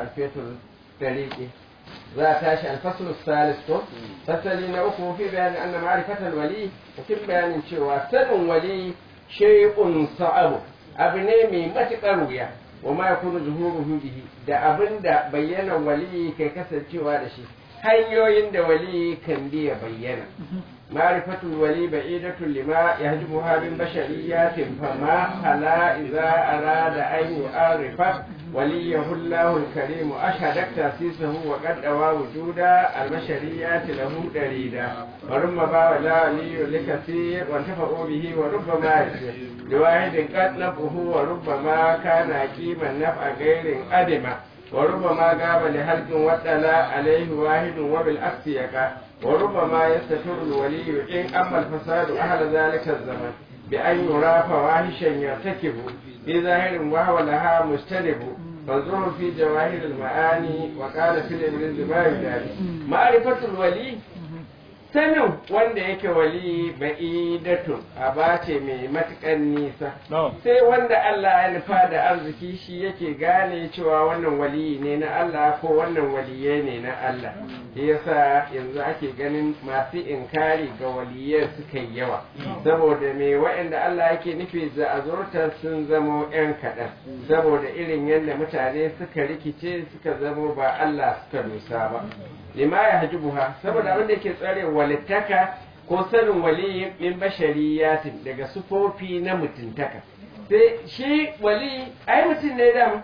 alfetul tariqi za a tashi alfaslu salis ko fasali na uku fi bayanin anna ma'rifatal wali cikin bayanin cewa sanin wali shay'un sa'abu abu ne mai matuƙar wuya wa ma yakunu zuhuruhu bihi da abin da bayyana wali kai kasancewa da shi hanyoyin da wali kan biya bayyana ma'rifatul wali ba'idatun lima yahjubuha min bashariyatin fama hala idza arada an yu'arifa waliyahu Allahu al-karim ashhadat tasisahu wa qad dawa wujuda al-bashariyat lahu darida wa rumma ba wala waliyu likathir wa tafa'u bihi wa rubbama yasir liwahidin qad nafuhu wa rubbama kana qiman naf'a ghairin adima وربما غاب لحلق وطلع عليه واحد وبالعكس يقع وربما يستتر الولي إن أما الفساد أهل ذلك الزمن بأن يرى فواحشا يرتكب في ظاهر وهو لها مجتنب فانظروا في جواهر المعاني وقال في الإبرز ما يداري معرفة الولي sanin wanda yake wali ba'idatun a bace mai matukan nisa sai wanda Allah ya nufa da arziki shi yake gane cewa wannan wali ne na Allah ko wannan waliye ne na Allah shi yasa yanzu ake ganin masu inkari ga waliyai suka yi yawa saboda me waɗanda Allah yake nufi za a zurta sun zamo yan kaɗan saboda irin yadda mutane suka rikice suka zamo ba Allah suka nusa ba lima ya hajibuha saboda abin da yake tsare walittaka ko sanin waliyi min bashariyatin daga sufofi na mutuntaka sai shi wali ai mutum ne da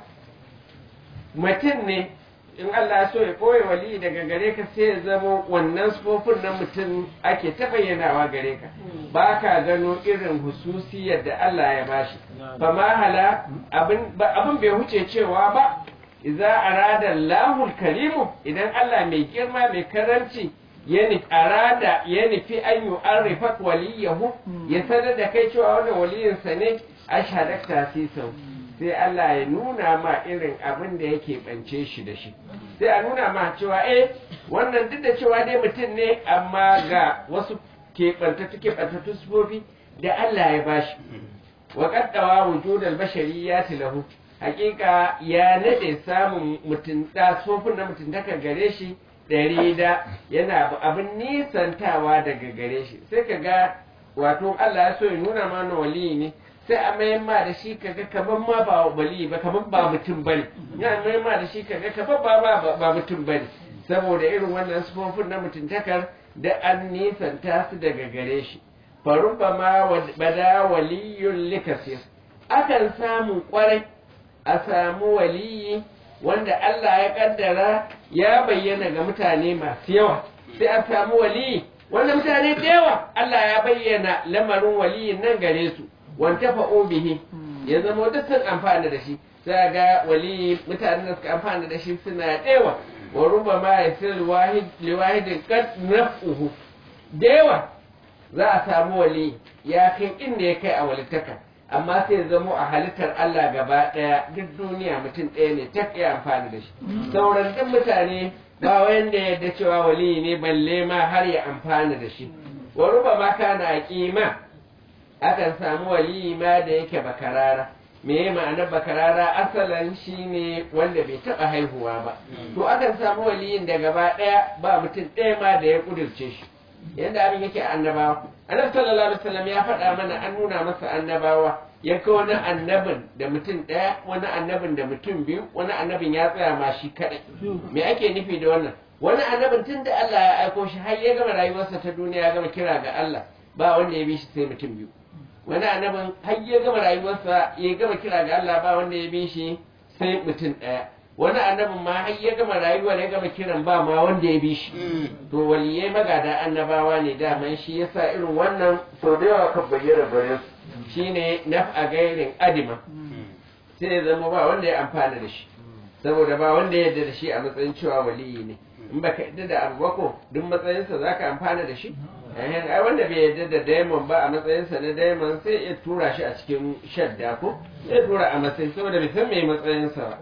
mutum ne in Allah so ya ɓoye wali daga gare ka sai ya zamo wannan sufofin na mutum ake ta bayyanawa gare ka ba ka gano irin hususiyar da Allah ya bashi fa hala abin bai huce cewa ba iza arada Allahul karimu idan Allah mai girma mai karanci ya arada ya nufi an yi arrifat waliyahu ya sanar da kai cewa wannan waliyinsa ne ashhadak tasisau sai Allah ya nuna ma irin abin da yake bance shi da shi sai a nuna ma cewa eh wannan duk da cewa dai mutum ne amma ga wasu keɓantattu keɓantattu sufofi da Allah ya bashi wa qaddawa wujudal bashariyati lahu hakika ya nade samun mutum tsofin na mutuntaka gare shi ɗari da yana abin nisantawa daga gare shi sai ka ga wato Allah ya so ya nuna mana wali ne sai a mayan ma da shi kaga kaman ma ba wali ba kaman ba mutum bane ya mayan ma da shi kaga kaman ba ba mutum bane saboda irin wannan sufofin na mutuntakar da an nisanta su daga gare shi farubba ma bada waliyun likasir akan samu kwarai a samu waliyi wanda Allah ya kaddara ya bayyana ga mutane masu yawa sai a samu waliyi wanda mutane da yawa Allah ya bayyana lamarin waliyin nan gare su wanta fa'o bihi ya zama duk sun amfana da shi sai ga waliyi mutanen da suka amfana da shi suna yawa wa ruba ma ya sir liwahidin kad naf'uhu da yawa za a samu waliyi ya kai inda ya kai a walittaka amma sai zamo a halittar Allah gaba ɗaya duk duniya mutum ɗaya ne ta iya amfani da shi sauran duk mutane ba wanda ya yarda cewa wali ne balle ma har ya amfana da shi wa ruba ma kana kima akan samu wali ma da yake bakarara me ma'anar bakarara asalan shine wanda bai taɓa haihuwa ba to akan samu waliyin da gaba ɗaya ba mutum ɗaya ma da ya ƙudurce shi yadda abin yake annabawa annabi sallallahu alaihi wasallam ya faɗa mana an nuna masa annabawa ya kai wani annabin da mutum ɗaya wani annabin da mutum biyu wani annabin ya tsaya ma shi kaɗai me ake nufi da wannan wani annabin tun da Allah ya aiko shi har ya gama rayuwarsa ta duniya ya gama kira ga Allah ba wanda ya bi shi sai mutum biyu wani annabin har ya gama rayuwarsa ya gama kira ga Allah ba wanda ya bi shi sai mutum ɗaya wani annabin ma har ya gama rayuwar ya gama kiran ba ma wanda ya bi shi to waliyai magada annabawa ne daman shi yasa irin wannan sau da yawa kan bayyana bayan shine naf'a gairin adima sai ya zama ba wanda ya amfana da shi saboda ba wanda ya yarda da shi a matsayin cewa waliyi ne in baka yarda da abu bako duk matsayinsa zaka amfana da shi ai wanda bai yarda da daimon ba a matsayinsa na daimon sai ya tura shi a cikin shadda ko ya tura a matsayin saboda bai san me matsayinsa ba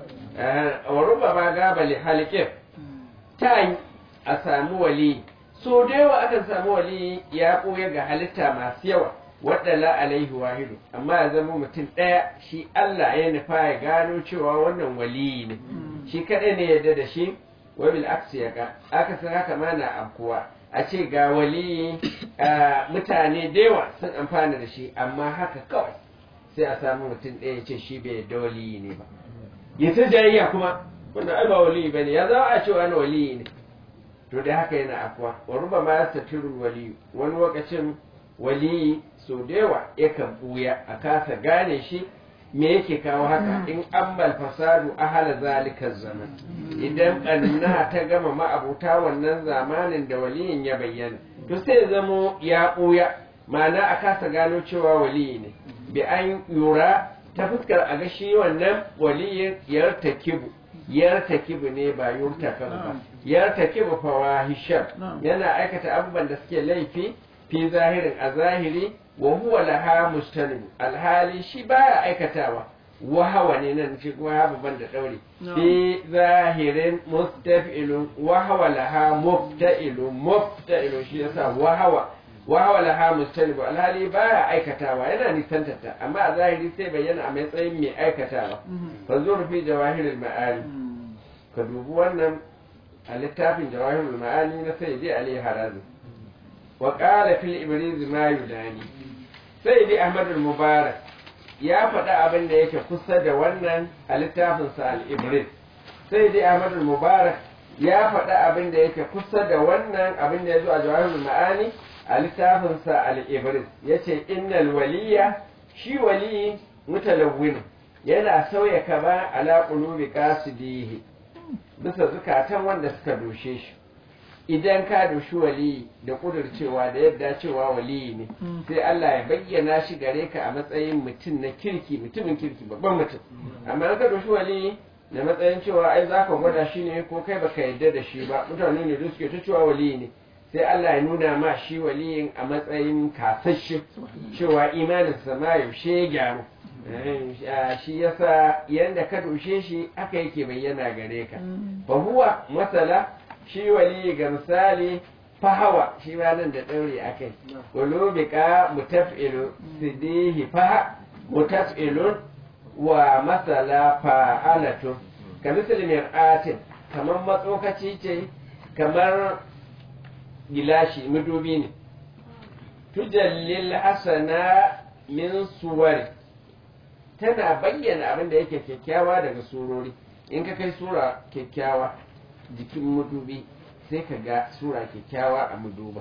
wa ruba ma gaba li halikin ta a samu wali so da yawa akan samu wali ya ɓoye ga halitta masu yawa waɗala alaihi wahidu amma ya zama mutum ɗaya shi Allah ya nufa ya gano cewa wannan waliyi ne shi kaɗai ne yadda da shi wabil aksi ya ka aka san haka ma na afkuwa a ce ga waliyi mutane da yawa sun amfana da shi amma haka kawai sai a samu mutum ɗaya ya ce shi bai yadda waliyi ne ba ya ta jayayya kuma wanda ai ba waliyi ba ne ya zama a ce wani waliyi ne to da haka yana afkuwa wa ruba ma ya waliyu wani lokacin waliyi sau da yawa yakan buya a kasa gane shi me yake kawo haka in ambal fasadu ahala zalika zaman idan ɓanna ta gama ma'abuta wannan zamanin da waliyin ya bayyana to sai zamo ya ɓuya ma'ana a kasa gano cewa waliyi ne bi an yura ta fuskar a ga shi wannan waliyin yartakibu yartakibu ne ba yurtakabu ba yartakibu fawahishan yana aikata abubuwan da suke laifi fi zahirin a zahiri wa huwa laha mustanibu alhali shi baya aikatawa wahawa ne nan shi kuma ha babban da daure fi zahirin mustafilun wahawa laha mufta'ilun mufta'ilun shi yasa wahawa wahawa laha mustanibu alhali baya aikatawa yana nisantar ta amma a zahiri sai bayyana a matsayin mai aikatawa fa zuru fi jawahirul ma'ani ka dubi wannan a littafin jawahirul ma'ani na sayyidi ali harazi وقال في الإبريز ما يداني سيدي أحمد المبارك ya faɗi abin da yake kusa da wannan a littafinsa al-ibris sai dai ahmad mubarak ya faɗi abin da yake kusa da wannan abin da ya zo a jawahirul ma'ani a littafinsa al-ibris ya ce innal waliya shi waliyi mutalawwin yana sauya kama ala qulubi qasidihi bisa zukatan wanda suka doshe shi idan ka doshi waliyi da kudurcewa da yadda cewa waliyi ne sai Allah ya bayyana shi gare ka a matsayin mutum na kirki mutumin kirki babban mutum amma ka doshi waliyi da matsayin cewa ai za ka gwada shi ne ko kai baka yarda da shi ba mutane ne da suke ta cewa waliyi ne sai Allah ya nuna ma shi waliyin a matsayin kasashe cewa imaninsa ma yaushe ya gyaru shi yasa yanda ka doshe shi aka yake bayyana gare ka fa huwa masala shi wali ga misali fahawa shi ma nan da ɗaure a kai ulubika mutaf'ilu sidihi faha mutaf'ilun wa masala fa'alatu ka misali mir'atin kamar matsokaci ce kamar gilashi madubi ne tujallil hasana min suwari tana bayyana abin da yake kyakkyawa daga surori in ka kai sura kyakkyawa jikin madubi sai ka ga sura kyakkyawa a maduba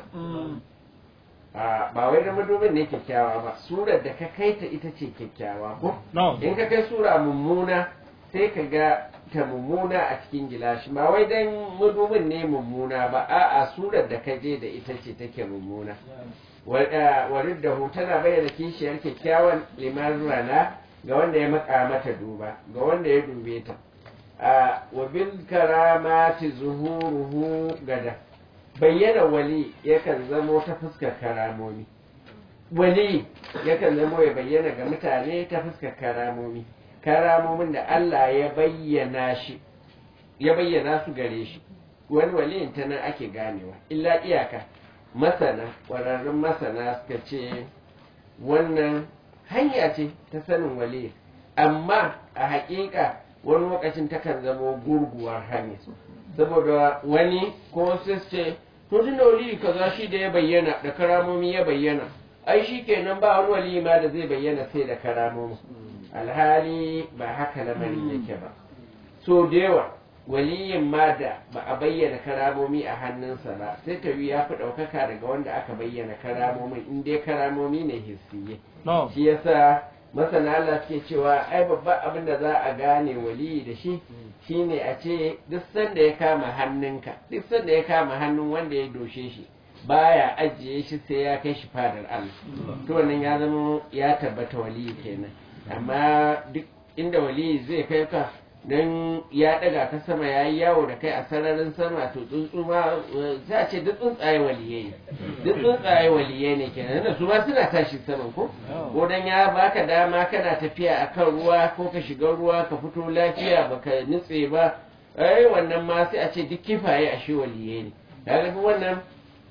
ba wai da madubin ne kyakkyawa ba surar da ka kai ta ita ce kyakkyawa ko in ka kai sura mummuna sai ka ga ta mummuna a cikin gilashi ba wai dan madubin ne mummuna ba a'a surar da ka je da ita ce take mummuna warid da tana bayyana kishiyar kyakkyawan liman rana ga wanda ya maka mata duba ga wanda ya dube ta wa bil karamati zuhuruhu gada bayyana wali yakan zamo ta fuskar karamomi wali yakan zamo ya bayyana ga mutane ta fuskar karamomi karamomin da Allah ya bayyana shi ya bayyana su gare shi wani waliyin ta nan ake ganewa illa iyaka masana ƙwararrun masana suka ce wannan hanya ce ta sanin wali amma a haƙiƙa wani lokacin takan zama gurguwar hanya saboda wani ko sai ce to tun da wali kaza shi da ya bayyana da karamomi ya bayyana ai shi kenan ba wani wali ma da zai bayyana sai da karamomi alhali ba haka lamarin yake ba so da yawa waliyin ma da ba a bayyana karamomi a hannunsa ba sai ta ya fi ɗaukaka daga wanda aka bayyana karamomin in dai karamomi ne hissiye shi yasa masana Allah suke cewa ai babban abin da za a gane waliyi da shi shine a ce duk sanda ya kama hannunka duk sanda ya kama hannun wanda ya doshe shi baya ajiye shi sai ya kai shi fadar Allah to wannan ya zama ya tabbata waliyi kenan amma duk inda waliyi zai kai ka don ya daga ka sama ya yi yawo da kai a sararin sama to tsuntsu ma za a ce duk tsuntsaye waliye ne duk tsuntsaye waliye ne kenan da su ma suna tashi saman ko ko dan ya baka dama kana tafiya akan ruwa ko ka shiga ruwa ka fito lafiya baka nutse ba ai wannan ma sai a ce duk kifaye a shi waliye ne kaga wannan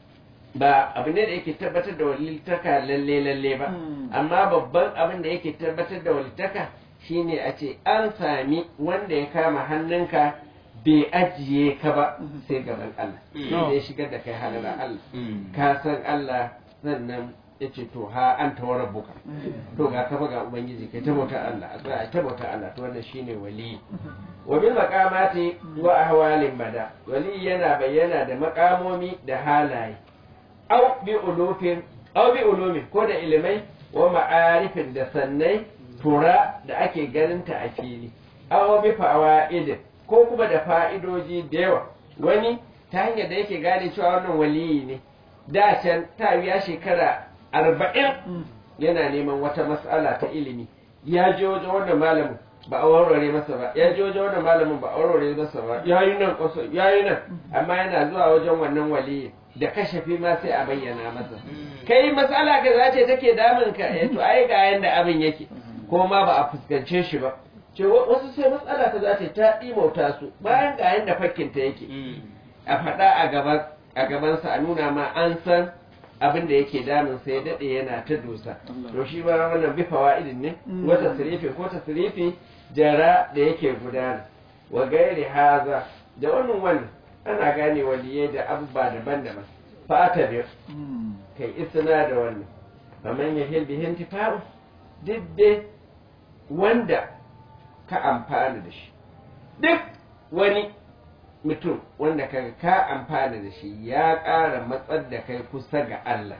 ba abu ne da yake tabbatar da walittaka lalle lalle ba amma babban abin da yake tabbatar da walittaka shine a ce an sami wanda ya kama hannunka bai ajiye ka ba sai gaban Allah shi da ya shigar da kai halara Allah ka san Allah sannan ya ce to ha an tawara buka to ga kafa ga ubangiji kai ta bauta Allah a tsaya ta bauta Allah to wannan shine wali wa bil maqamati wa ahwalin bada wali yana bayyana da makamomi da halaye au bi ulufin au bi ulumin ko da ilimai wa ma'arifin da sannai tura da ake ganinta a fili au bi fawaidin ko kuma da fa'idoji da yawa wani ta hanyar da yake gane cewa wannan waliyi ne da can ta biya shekara arba'in yana neman wata mas'ala ta ilimi ya je wajen wannan malamin ba a warware masa ba ya je wajen wannan malamin ba a warware masa ba ya yi nan kwaso ya yi nan amma yana zuwa wajen wannan waliyi da kashafi ma sai a bayyana masa kai matsala ka za ce take damun ka eh to ai ga yanda abin yake ko ma ba a fuskance shi ba ce wasu sai matsala ta za ta ta imauta su bayan ga yanda fakkinta yake a faɗa a gaban a gabansa a nuna ma an san abin da yake damun sai ya daɗe yana ta dosa to shi ba wannan bi fawa'idin ne wata sirifi ko ta sirifi jara da yake gudana wa gairi haza da wannan wannan ana gane waliyai da abubuwa daban-daban fata biyar kai isna da wannan faman ya hil bihin tifa'u duk dai wanda ka amfana da shi duk wani mutum wanda ka ka amfana da shi ya ƙara matsar da kai kusa ga Allah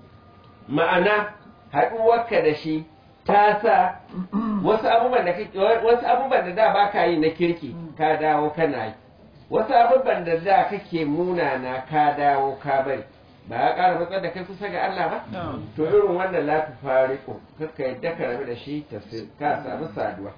ma'ana haɗuwarka da shi ta sa wasu abubuwan da wasu abubuwan da da ba ka yi na kirki ka dawo kana yi wasu abubuwan da da kake munana ka dawo ka bari ba ya ƙara matsar da kai kusa ga Allah ba to irin wannan la tu fariqu kakka yadda ka rabu da shi ta ka samu saduwa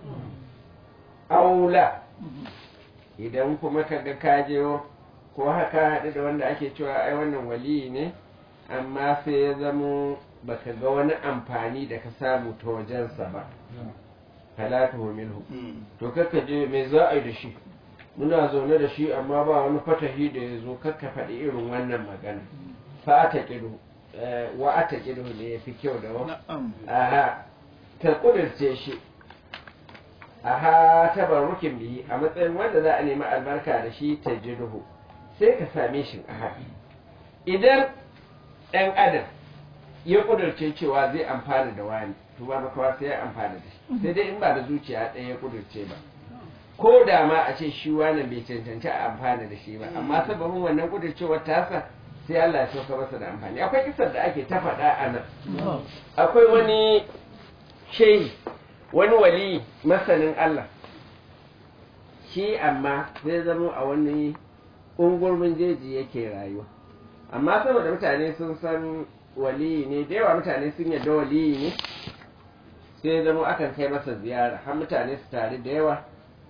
aula idan kuma ka ga kajewo ko haka haɗu da wanda ake cewa ai wannan waliyi ne amma sai ya zamo baka ga wani amfani da ka samu ta wajensa ba halatu minhu to kakka je me za a yi da shi muna zaune da shi amma ba wani fatahi da ya zo kakka faɗi irin wannan magana fa ta kidu wa ata kidu ne ya fi kyau da wa aha ka kudurce shi aha tabarrukin bihi a matsayin wanda za a nemi albarka da shi ta jirhu sai ka same shi a haɗi idan ɗan adam ya ƙudurce cewa zai amfana da wani to ba makawa sai ya amfana da shi sai dai in ba da zuciya ɗaya ya ƙudurce ba ko da ma a ce shi wannan bai cancanci a amfana da shi ba amma sababin wannan ƙudurcewar tasa sai Allah ya sauka masa da amfani akwai kisar da ake ta faɗa a nan akwai wani shehi wani wali masanin Allah shi amma zai zama a wani ungurmin jeji yake rayuwa amma saboda mutane sun san wali ne da yawa mutane sun yarda wali ne sai zama akan kai masa ziyara har mutane su tare da yawa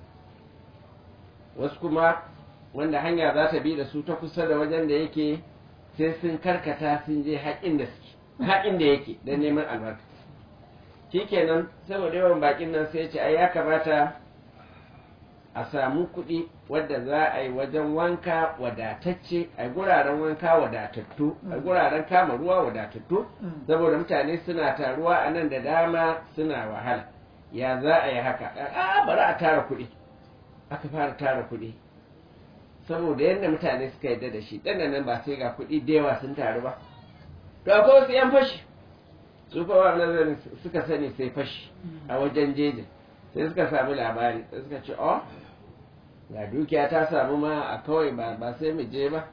wasu kuma wanda hanya za ta bi da su ta kusa da wajen da yake sai sun karkata sun je haƙin da suke haƙin da yake don neman albarka shikenan saboda yawan bakin nan sai ce ai ya kamata a samu kuɗi wadda za a yi wajen wanka wadatacce a guraren wanka wadatattu a guraren kama ruwa wadatattu saboda mutane suna taruwa a nan da dama suna wahala ya za a yi haka a bari a tara kuɗi aka fara tara kuɗi saboda yadda mutane suka yarda da shi ɗan nan ba sai ga kuɗi da yawa sun taru ba to akwai wasu 'yan fashi su kowa nazarin suka sani sai fashi a wajen jejin sai suka sami labari sai suka ce oh ga dukiya ta samu ma a kawai ba ba sai mu je ba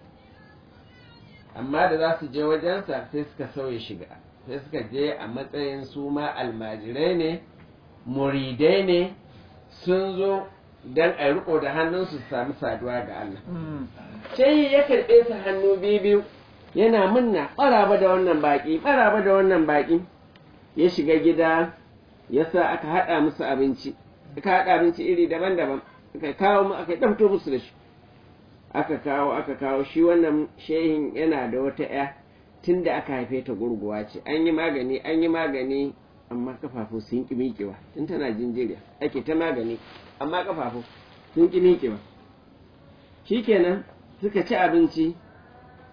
amma da za su je wajensa sai suka sauya shiga sai suka je a matsayin su ma almajirai ne muridai ne sun zo don a riko da hannunsu su sami saduwa ga Allah sai ya karɓe su hannu biyu biyu yana munna ɓaraba da wannan baƙi ɓaraba da wannan baƙi ya shiga gida ya sa aka haɗa musu abinci aka haɗa abinci iri daban-daban aka kawo mu aka ɗauto musu da shi aka kawo aka kawo shi wannan shehin yana da wata ya tun da aka haife ta gurguwa ce an yi magani an yi magani amma kafafu sun ƙi miƙewa tun tana jinjiriya ake ta magani amma kafafu sun ƙi miƙewa shikenan suka ci abinci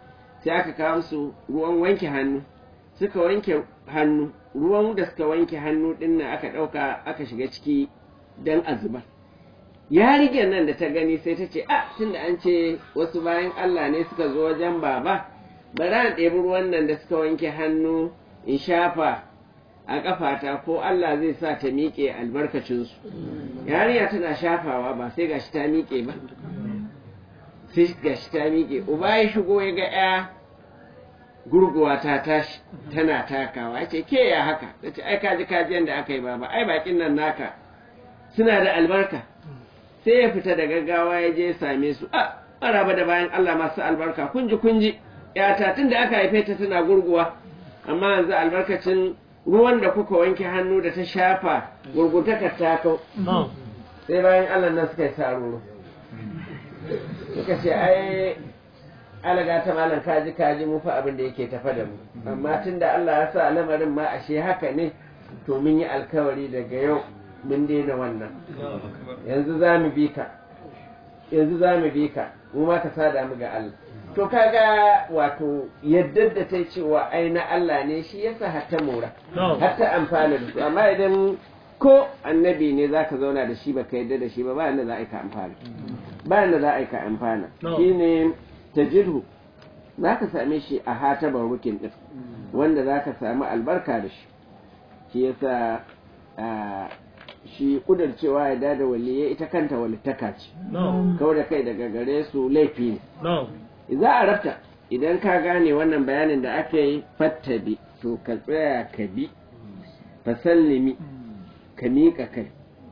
sai aka kawo musu ruwan wanke hannu suka wanke hannu ruwan da suka wanke hannu din nan aka ɗauka aka shiga ciki don a zubar yarinyar nan da ta gani sai ta ce a tunda an ce wasu bayan Allah ne suka zo wajen baba bari an ɗebi ruwan nan da suka wanke hannu in shafa a ƙafata ko Allah zai sa ta miƙe albarkacinsu yarinya tana shafawa ba sai gashi ta miƙe ba sai gashi ta miƙe uba ya shigo ya ga ya gurguwa ta tashi tana takawa ya ce ke ya haka ta ce ai kaji kaji yadda aka yi baba ai bakin nan naka suna da albarka sai ya fita da gaggawa ya je ya same su a maraba da bayan Allah masu albarka kunji kunji yata tun da aka haife ta tana gurguwa amma yanzu albarkacin ruwan da kuka wanke hannu da ta shafa gurgutakar ta kau sai bayan Allah nan suka yi saroro suka ce ai alaga ta malam kaji kaji mu fa abin da yake tafa da mu amma tun da Allah ya sa lamarin ma ashe haka ne to mun yi alkawari daga yau mun daina wannan yanzu za mu bi ka yanzu za mu bi ka mu ma ka sada mu ga Allah to kaga wato yadda da ta cewa ai na Allah ne shi yasa hatta mora hatta amfana da su amma idan ko annabi ne zaka zauna da shi baka yadda da shi ba ba yanda za a yi ka amfana ba yanda za a yi ka amfana shine tajirhu zaka same shi a hataban rukin din wanda zaka samu albarka da shi shi yasa shi kudarcewa ya dada waliyai ita kanta walittaka ce kawai da kai daga gare su laifi ne za a rafta idan ka gane wannan bayanin da aka yi fattabi to ka tsaya ka bi fasallimi ka miƙa kai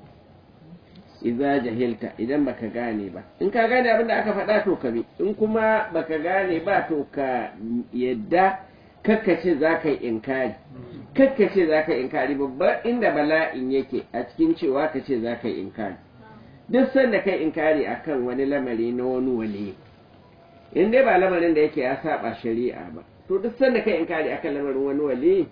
iza jahilta idan baka gane ba in ka gane abin da aka faɗa to ka bi in kuma baka gane ba to ka yadda kakkace za ka yi inkari kakkace za ka yi inkari babban inda bala'in yake a cikin cewa ka ce za ka yi inkari duk sanda kai inkari akan wani lamari na wani wani in dai ba lamarin da yake ya saba shari'a ba to duk sanda kai inkari akan lamarin wani wali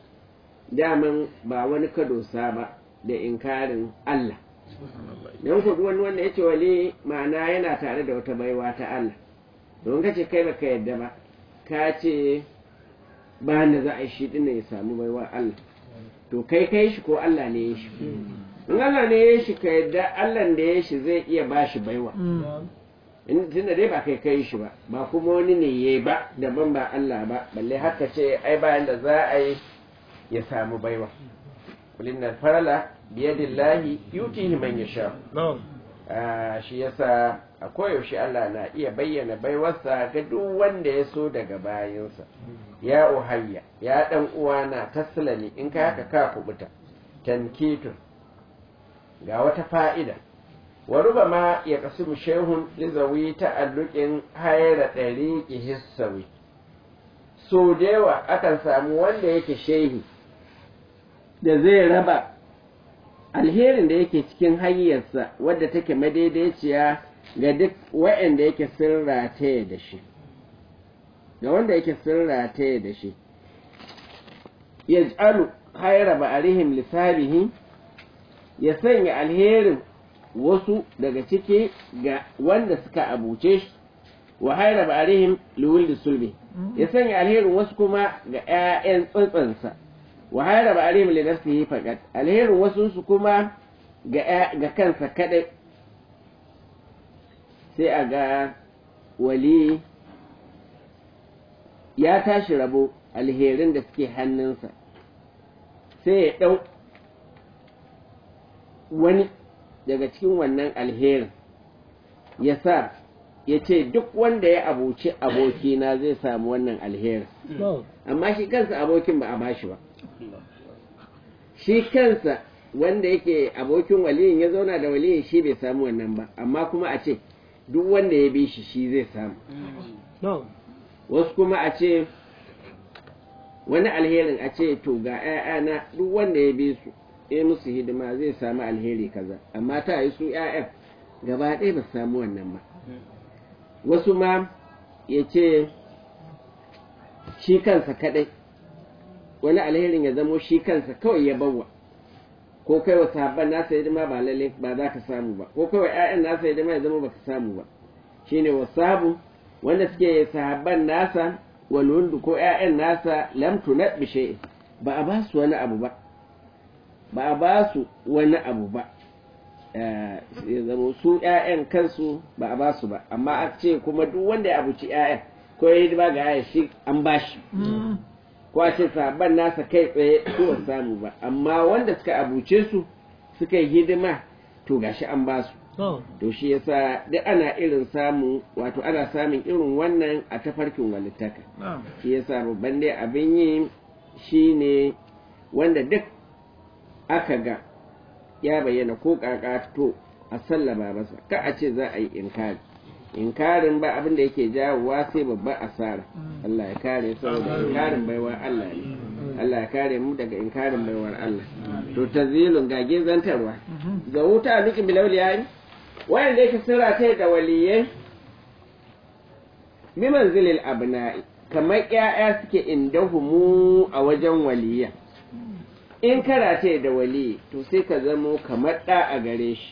daman ba wani kadosa ba da inkarin Allah don ku wani wanda ya ce wali ma'ana yana tare da wata baiwa ta Allah don ka ce kai baka yadda ba ka ce ba da za a yi shi dinnan ya samu baiwa Allah to kai kai shi ko Allah ne ya shi in Allah ne ya shi ka yadda Allah da ya shi zai iya ba shi baiwa in tunda dai ba kai kai shi ba ba kuma wani ne ya ba daban ba Allah ba balle haka ce ai bayan da za a yi ya samu baiwa kulin nan farala biyadillahi yutihi man yasha shi yasa a koyaushe Allah na iya bayyana baiwarsa ga duk wanda ya so daga bayansa ya uhayya ya dan uwana taslami in ka haka ka kubuta tankitun ga wata fa'ida wa rubama ya kasimu shehun lizawi ta'alluqin hayra dariqi hissawi so da yawa akan samu wanda yake shehi da zai raba alherin da yake cikin hanyarsa wadda take madaidaiciya ga duk wa'anda yake sun rataye da shi ga wanda yake sun rataye da shi ya jalu haira ba'arihim lissabihi ya sanya alherin wasu daga ciki ga wanda suka abuce shi wa haira ba'arihim liwuldi sulbi ya sanya alherin wasu kuma ga 'ya'yan tsantsansa wa haira ba'arihim li nafsihi faqat alherin wasu su kuma ga ga kansa kadai sai a ga wali ya tashi rabo alherin da suke hannunsa sai ya ɗau wani daga cikin wannan alherin ya sa ya ce duk wanda ya abuci abokina zai samu wannan alherin amma shi kansa abokin ba a bashi ba shi kansa wanda yake abokin waliyin ya zauna da waliyin shi bai samu wannan ba amma kuma a ce duk wanda ya bi shi shi zai samu wasu kuma a ce wani alherin a ce to ga 'ya'yana duk wanda ya bi su ya musu hidima zai samu alheri kaza amma ta yi su 'ya'yan gaba ɗaya ba samu wannan ba wasu ma ya ce shi kansa kaɗai wani alherin ya zamo shi kansa kawai ya bawa ko kai wa sahabban nasa hidima ba lalle ba za ka samu ba ko kai wa ƴaƴan nasa hidima ya zama baka samu ba shine wasabu wanda suke sahabban nasa walwaldu ko ‘ya'yan nasa lam tunat bi shay'in ba a ba su wani abu ba ba a ba su wani abu ba ya zama su ‘ya'yan kansu ba a ba su ba amma a ce kuma duk wanda ya abuci ‘ya'yan ko ya yi ba ga ‘ya'yan shi an ba shi ko a ce sahabban nasa kai tsaye su ba samu ba amma wanda suka abuce su suka yi hidima to gashi an ba su to shi yasa duk ana irin samu wato ana samun irin wannan a tafarkin walittaka shi yasa babban dai abin yi shine wanda duk aka ga ya bayyana ko kaka to a sallama masa ka a ce za a yi inkari inkarin ba abin da yake jawowa sai babban asara Allah ya kare saboda inkarin baiwa Allah ne Allah ya kare mu daga inkarin baiwar Allah to tazilun gage zantarwa ga wuta duki bilawliya wanda yake sira ta da waliyai bi manzilil abna'i kamar ƴaƴa suke indahumu a wajen waliya in karate da wali to sai ka zamo kamar ɗa a gare shi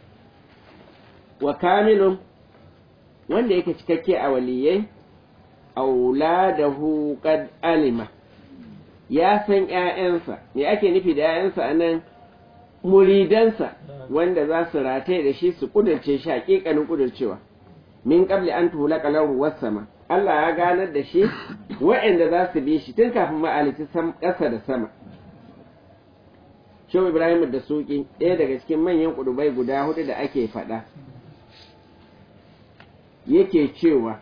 wa kamilun wanda yake cikakke a waliyai auladahu qad alima ya san ƴaƴansa me ake nufi da ƴaƴansa anan muridansa wanda za su rataye da shi su kudurce shi hakikanin kudurcewa min qabli an tuhla lahu was-sama Allah ya ganar da shi waɗanda za su bi shi tun kafin ma'alici ƙasa da sama Shehu Ibrahim da Suki ɗaya daga cikin manyan kudubai guda hudu da ake faɗa yake cewa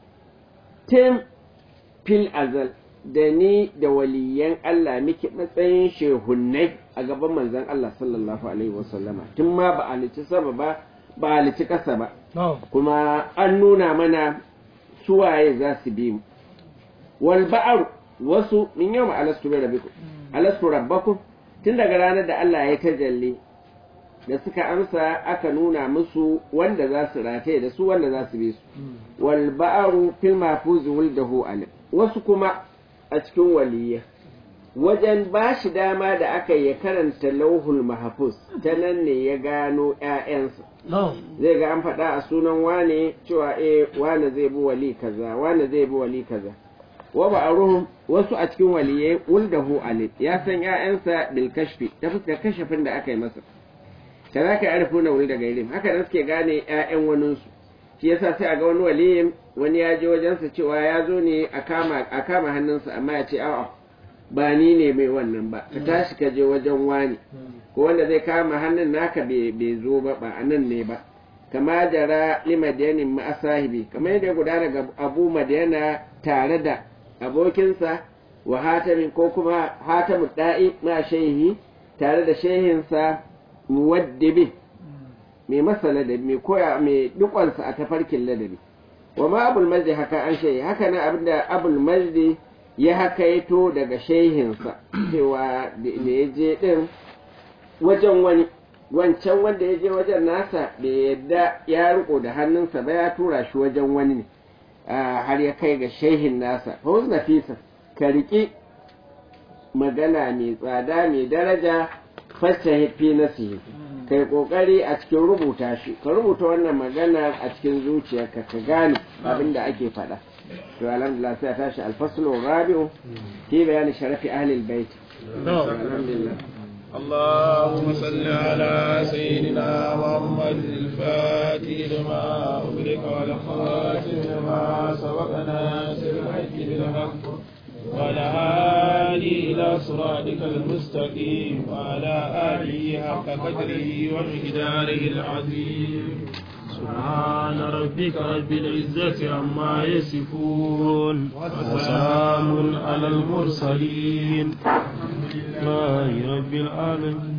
tim fil azal da ni da waliyan Allah muke matsayin shehunnai a gaban manzon Allah sallallahu alaihi wasallama tun ma ba halici sama ba ba halici ƙasa ba kuma an nuna mana suwaye za su bi mu wal ba'ar wasu min yau alastu bi rabbikum alastu rabbakum tun daga ranar da Allah ya tajalli da suka amsa aka nuna musu wanda za su rataye da su wanda za su bi su wal ba'aru fil mahfuz wuldahu alim wasu kuma a cikin waliyya wajen ba shi dama da aka ya karanta lauhul mahfuz ta nan ne ya gano ƴaƴansa zai ga an faɗa a sunan wane cewa eh wane zai bi wali kaza wane zai bi wali kaza wa ba'aruhum wasu a cikin waliyai wuldahu alim ya san ƴaƴansa bil kashfi ta fuskar kashafin da aka yi masa kaza ka arifu na wuri daga ilim haka da suke gane ƴaƴan waninsu shi yasa sai a ga wani waliyin wani ya je wajensa cewa ya zo ne a kama a kama hannunsa amma ya ce a'a ba ni ne mai wannan ba ka tashi ka je wajen wani ko wanda zai kama hannun naka bai zo ba ba a nan ne ba kama jara limadiyanin ma'asahibi kamar yadda ya gudana ga abu madiyana tare da abokinsa wa hatamin ko kuma hatamu da'i ma shehi tare da shehinsa muwaddibi mai masa ladabi mai koya mai dukansa a tafarkin ladabi wa ma abul majdi haka an shehi haka nan abinda abul majdi ya hakaito daga shehinsa cewa da ya je din wajen wani wancan wanda ya je wajen nasa da yadda ya riko da hannunsa ba ya tura shi wajen wani ne har ya kai ga shehin nasa fawuz nafisa ka riƙi magana mai tsada mai daraja fashe fi nasihi kai kokari a cikin rubuta shi ka rubuta wannan magana a cikin zuciyarka ka gane abin da ake faɗa to alhamdulillah sai tashi alfaslu rabi'u fi bayani sharafi ahli albayt alhamdulillah اللهم صل على سيدنا محمد الفاتح لما أغلق والخاتم لما سبق ناصر الحق بالحق وعلى آله إلى صراطك المستقيم وعلى آله حق قدره ومقداره العظيم سبحان ربك رب العزة عما يصفون وسلام على المرسلين الحمد لله رب العالمين